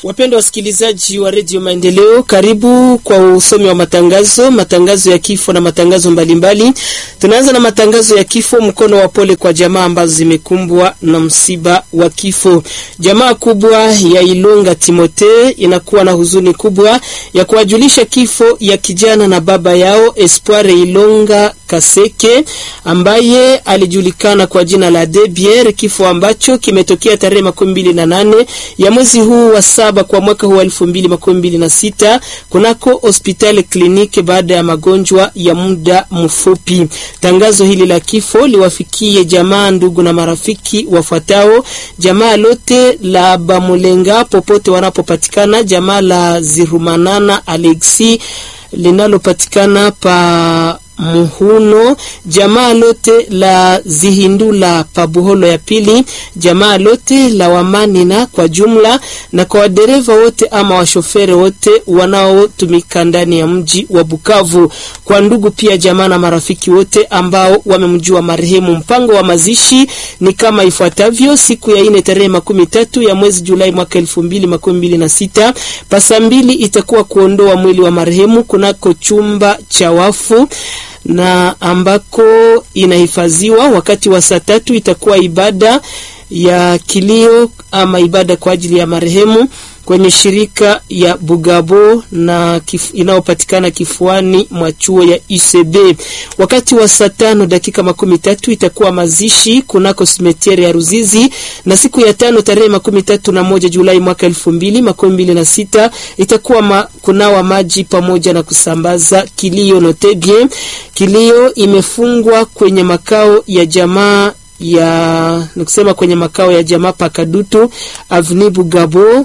Wapendwa wasikilizaji wa redio Maendeleo, karibu kwa usomi wa matangazo, matangazo ya kifo na matangazo mbalimbali. Tunaanza na matangazo ya kifo. Mkono wa pole kwa jamaa ambazo zimekumbwa na msiba wa kifo. Jamaa kubwa ya Ilonga Timote inakuwa na huzuni kubwa ya kuwajulisha kifo ya kijana na baba yao Espoir Ilonga Kaseke ambaye alijulikana kwa jina la Debier, kifo ambacho kimetokea tarehe makumi mbili na nane ya mwezi huu wa saba kwa mwaka huu wa elfu mbili makumi mbili na sita kunako hospitali kliniki baada ya magonjwa ya muda mfupi. Tangazo hili la kifo liwafikie jamaa, ndugu na marafiki wafuatao: jamaa lote la Bamulenga popote wanapopatikana, jamaa la Zirumanana Alexi linalopatikana pa Muhuno, jamaa lote la Zihindula Pabuholo ya pili, jamaa lote la Wamanina kwa jumla, na kwa wadereva wote ama washofere wote wanaotumika ndani ya mji wa Bukavu, kwa ndugu pia jamaa na marafiki wote ambao wamemjua marehemu. Mpango wa mazishi ni kama ifuatavyo: siku ya ine tarehe makumi tatu ya mwezi Julai mwaka elfu mbili makumi mbili na sita pasa mbili itakuwa kuondoa mwili wa marehemu kunako chumba cha wafu na ambako inahifadhiwa. Wakati wa saa tatu itakuwa ibada ya kilio ama ibada kwa ajili ya marehemu kwenye shirika ya Bugabo na kif, inayopatikana kifuani mwa chuo ya UCB. Wakati wa saa tano dakika makumi tatu itakuwa mazishi kunako simetiere ya Ruzizi, na siku ya tano tarehe makumi tatu na moja Julai mwaka elfu mbili makumi mbili na sita itakuwa ma, kunawa maji pamoja na kusambaza kilio. Note bien, kilio imefungwa kwenye makao ya jamaa ya nikusema kwenye makao ya jamaa Pakadutu Avni Bugabo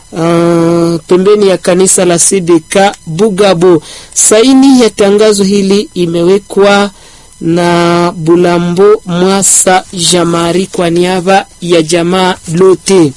Uh, pembeni ya kanisa la CDK Bugabo. Saini ya tangazo hili imewekwa na Bulambo Mwasa Jamari kwa niaba ya jamaa lote.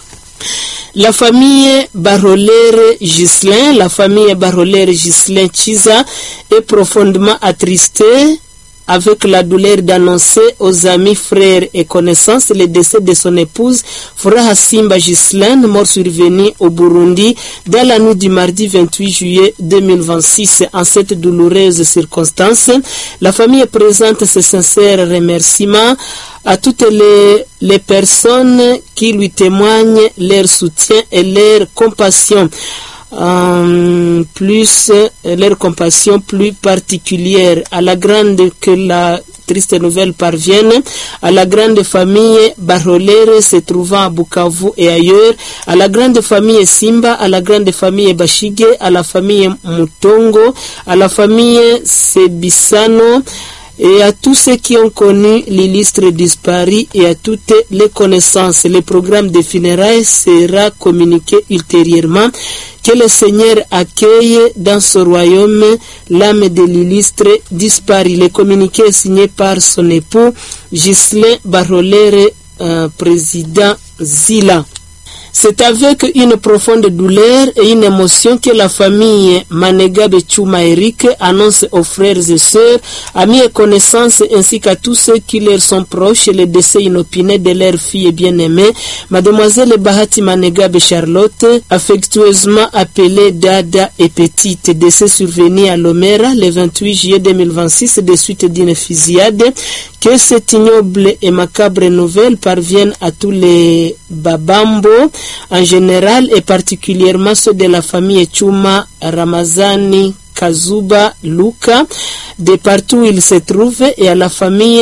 La famille Barolere Gislin, la famille Barolere Gislin Chiza est profondément attristée avec la douleur d'annoncer aux amis, frères et connaissances le décès de son épouse, Furaha Simba Gislaine, mort survenue au Burundi dans la nuit du mardi 28 juillet 2026. En cette douloureuse circonstance, la famille présente ses sincères remerciements à toutes les, les personnes qui lui témoignent leur soutien et leur compassion. Euh, plus leur compassion plus particulière à la grande que la triste nouvelle parvienne à la grande famille Barolere se trouvant à Bukavu et ailleurs, à la grande famille Simba, à la grande famille Bashige, à la famille Mutongo, à la famille Sebisano, et à tous ceux qui ont connu l'illustre disparu et à toutes les connaissances. Le programme de funérailles sera communiqué ultérieurement. Que le Seigneur accueille dans ce royaume l'âme de l'illustre disparu. Le communiqué est signé par son époux Ghislain Barolere, euh, président Zila. C'est avec une profonde douleur et une émotion que la famille Manegabe Chuma Eric annonce aux frères et sœurs, amis et connaissances ainsi qu'à tous ceux qui leur sont proches le décès inopiné de leur fille bien-aimée, mademoiselle Bahati Manegabe Charlotte, affectueusement appelée Dada et Petite, décès survenu à Lomera le 28 juillet 2026 de suite d'une fusillade. Que cette ignoble et macabre nouvelle parvienne à tous les Babambo en général et particulièrement ceux de la famille Chuma Ramazani Kazuba Luka de partout où ils se trouvent et à la famille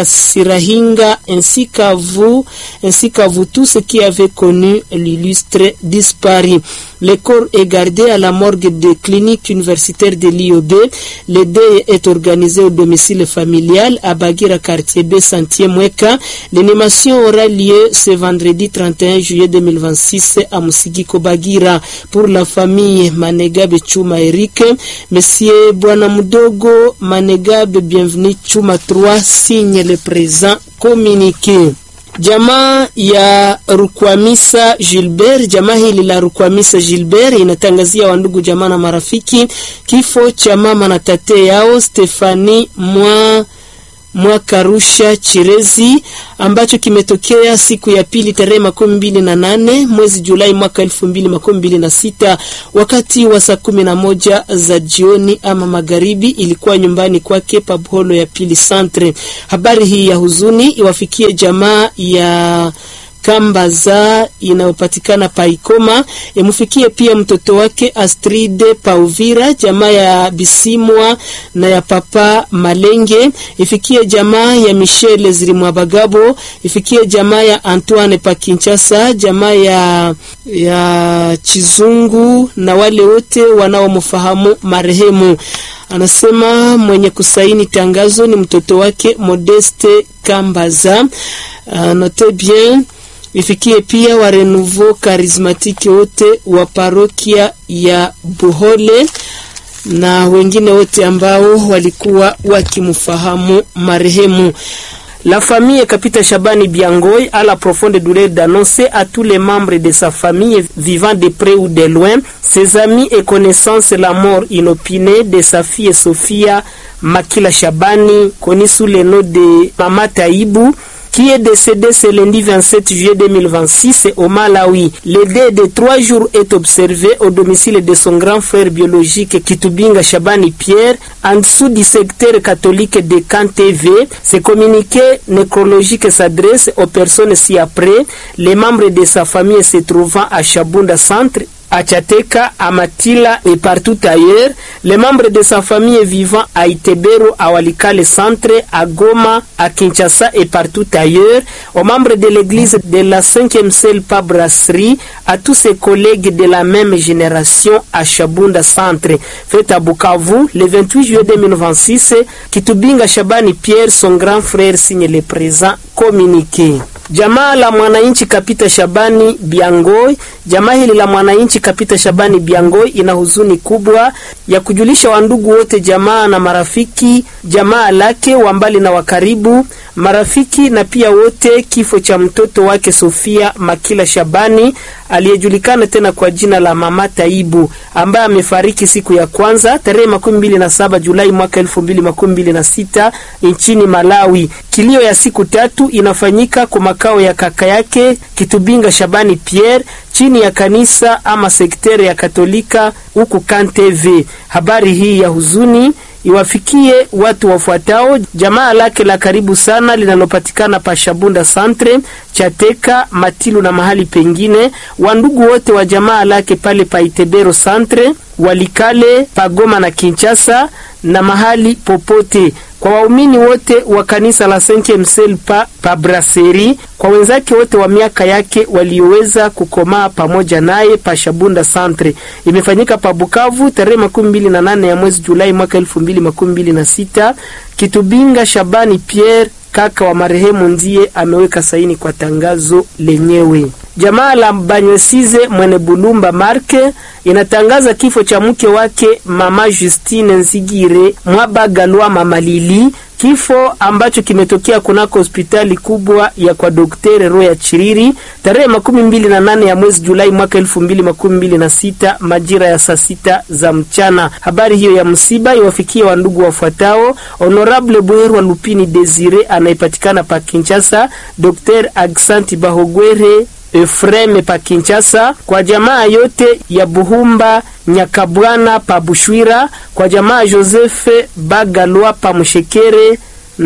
Kasirahinga ainsi qu'à vous, ainsi qu'à vous tous qui avez connu l'illustre disparu. Le corps est gardé à la morgue des cliniques universitaires de l'IOB. Le deuil est organisé au domicile familial à Bagira, quartier B, Santier Mweka. L'animation aura lieu ce vendredi 31 juillet 2026 à Musigiko Bagira. Pour la famille Manegabe Chuma Eric, Monsieur Bwana Mudogo Manegabe, bienvenue Chuma 3, signe le présent communiqué. Jamaa ya Rukwamisa Gilbert, jamaa hili la Rukwamisa Gilbert inatangazia wandugu jamaa na marafiki kifo cha mama na tate yao Stefani mwa Mwakarusha Chirezi ambacho kimetokea siku ya pili tarehe makumi mbili na nane mwezi Julai mwaka elfu mbili makumi mbili na sita wakati wa saa kumi na moja za jioni ama magharibi. Ilikuwa nyumbani kwake Pabholo ya pili Santre. Habari hii ya huzuni iwafikie jamaa ya Kambaza inayopatikana Paikoma, imfikie pia mtoto wake Astride Pauvira, jamaa ya Bisimwa na ya Papa Malenge, ifikie jamaa ya Michele Zirimwabagabo, ifikie jamaa ya Antoine pa Kinshasa, jamaa ya, ya Chizungu na wale wote wanaomfahamu marehemu. Anasema mwenye kusaini tangazo ni mtoto wake Modeste Kambaza. Uh, note bien ifikie pia wa Renouveau Charismatique wote wa parokia ya Buhole na wengine wote ambao walikuwa wakimfahamu marehemu. La famille Kapita Shabani Biangoy a la profonde douleur d'annoncer à tous les membres de sa famille vivant de près ou de loin, ses amis et connaissances la mort inopinée de sa fille Sophia Makila Shabani, connue sous le nom de Mama Taïbou, qui est décédé ce lundi 27 juillet 2026 au Malawi. Le dé de trois jours est observé au domicile de son grand frère biologique Kitubinga Shabani Pierre, en dessous du secteur catholique de KanTV. Ce communiqué nécrologique s'adresse aux personnes ci-après, les membres de sa famille se trouvant à Shabunda Centre à Tchateka, à Matila et partout ailleurs, les membres de sa famille vivant à Itebero, à Walikale Centre, à Goma, à Kinshasa et partout ailleurs, aux membres de l'église de la 5e Selpa Brasserie, à tous ses collègues de la même génération à Shabunda Centre. Fait à Bukavu, le 28 juillet 2026, Kitubinga Shabani Pierre, son grand frère, signe le présent communiqué. Jamaa la mwananchi Kapita Shabani Biangoi. Jamaa hili la mwananchi Kapita Shabani Biangoi ina huzuni kubwa ya kujulisha wandugu wote, jamaa na marafiki, jamaa lake wa mbali na wa karibu, marafiki na pia wote, kifo cha mtoto wake Sofia Makila Shabani aliyejulikana tena kwa jina la Mama Taibu ambaye amefariki siku ya kwanza tarehe makumi mbili na saba Julai mwaka elfu mbili makumi mbili na sita nchini Malawi. Kilio ya siku tatu inafanyika kwa makao ya kaka yake Kitubinga Shabani Pierre chini ya kanisa ama sekteri ya Katolika huku KanTV. Habari hii ya huzuni iwafikie watu wafuatao: jamaa lake la karibu sana linalopatikana pa Shabunda Centre, Chateka, Matilu na mahali pengine, wandugu wote wa jamaa lake pale pa Itebero Centre, Walikale, Pagoma na Kinshasa na mahali popote kwa waumini wote wa kanisa la Saint Msel pa, pa Brasserie, kwa wenzake wote wa miaka yake walioweza kukomaa pamoja naye pa Shabunda Centre. Imefanyika pa Bukavu tarehe makumi mbili na nane ya mwezi Julai mwaka elfu mbili makumi mbili na sita. Kitubinga Shabani Pierre kaka wa marehemu ndiye ameweka saini kwa tangazo lenyewe. Jamaa la Banywesize Mwene Bulumba Marke inatangaza kifo cha mke wake mama Justine Nzigire Mwabagalwa mama Lili, kifo ambacho kimetokea kunako hospitali kubwa ya kwa Daktari Roya Chiriri tarehe makumi mbili na nane ya mwezi Julai mwaka elfu mbili makumi mbili na sita majira ya saa sita za mchana. Habari hiyo ya msiba iwafikie wandugu wafuatao: Honorable Bwerwa Lupini Desire anayepatikana pa Kinshasa, Dr Agsanti Bahogwere Efreme pa Kinshasa, kwa jamaa yote ya Buhumba Nyakabwana pa Bushwira, kwa jamaa Josefe Bagalwa pa Mushekere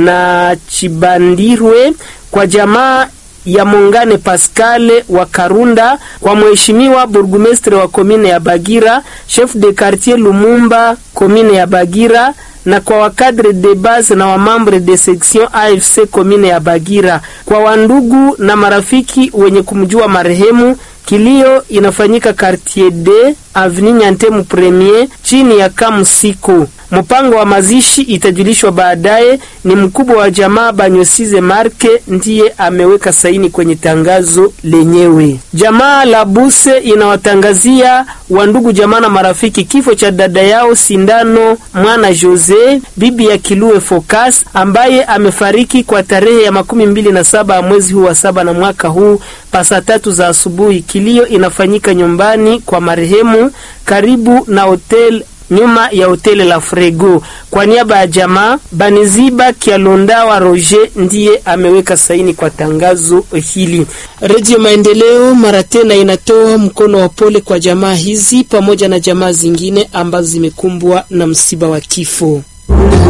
na Chibandirwe, kwa jamaa ya Mongane Pascale wa Karunda, kwa mheshimiwa burgumestre wa komine ya Bagira, chef de quartier Lumumba komine ya Bagira na kwa wakadre de base na wamambre de section AFC komine ya Bagira, kwa wandugu na marafiki wenye kumjua marehemu. Kilio inafanyika quartier D avenue Nyantemu premier chini ya Kamusiko. Mpango wa mazishi itajulishwa baadaye. Ni mkubwa wa jamaa Banyosize Marke ndiye ameweka saini kwenye tangazo lenyewe. Jamaa la Buse inawatangazia wandugu jamaa na marafiki kifo cha dada yao Sindano Mwana Jose, bibi ya Kilue Focus, ambaye amefariki kwa tarehe ya makumi mbili na saba ya mwezi huu wa saba na mwaka huu pasa tatu za asubuhi. Kilio inafanyika nyumbani kwa marehemu karibu na hotel nyuma ya hoteli la Frego. Kwa niaba ya jamaa, Baniziba Kialondawa Roger ndiye ameweka saini kwa tangazo hili. Redio Maendeleo mara tena inatoa mkono wa pole kwa jamaa hizi pamoja na jamaa zingine ambazo zimekumbwa na msiba wa kifo.